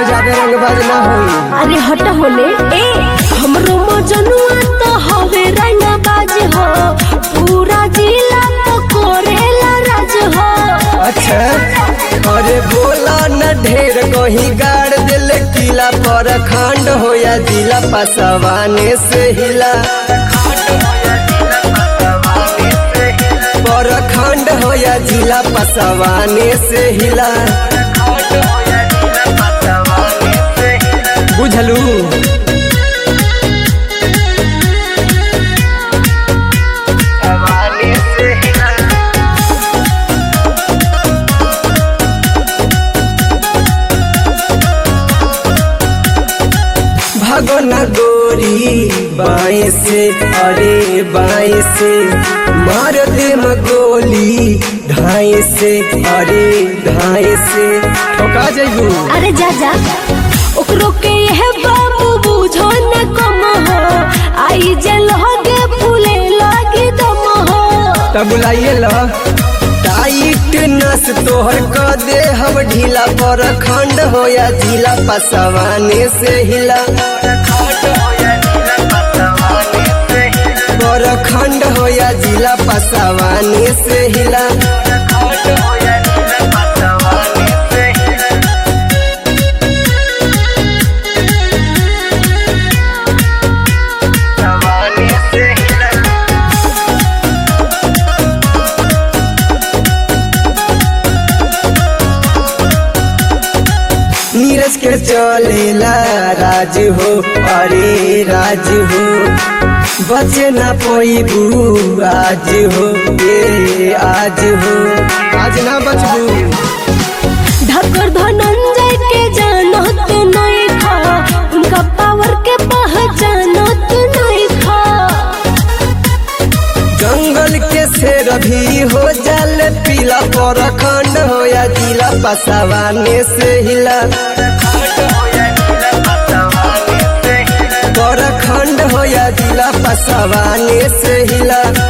हमर जादे रंगबाज ना होई अरे हट होले ए हमरो मजनुआ तो हवे रंगबाज हो पूरा जिला तो कोरेला राज हो अच्छा अरे बोला न ढेर कहीं गाड़ दिल किला पर खंड हो या जिला पसवाने से हिला पर खंड हो या जिला पसवाने से हिला बुझलू भागो न गोरी बाएं से अरे बाएं से मार दे गोली ढाई से अरे ढाई से ठोका जइबू अरे जा जा ओकरो के यह बाबू बुझो न कम हो आई जल होगे फूले लागे दम हो तब बुलाइए ल टाइट नस तोहर क दे हम ढीला पर खंड हो या जिला पसवाने से हिला पर खंड हो या जिला पसवाने से हिला नीरज के चलेला राज हो अरे राज हो बचे ना पैबू आज हो ये आज हो आज ना बचबू ढकर धनंजय के जानत नहीं खा उनका पावर के पहचानत नहीं खा जंगल के शेर भी हो जल पीला पर खंड हो या जिला पसवाने से हिला पर खंड हो या जिला पसवाने से हिला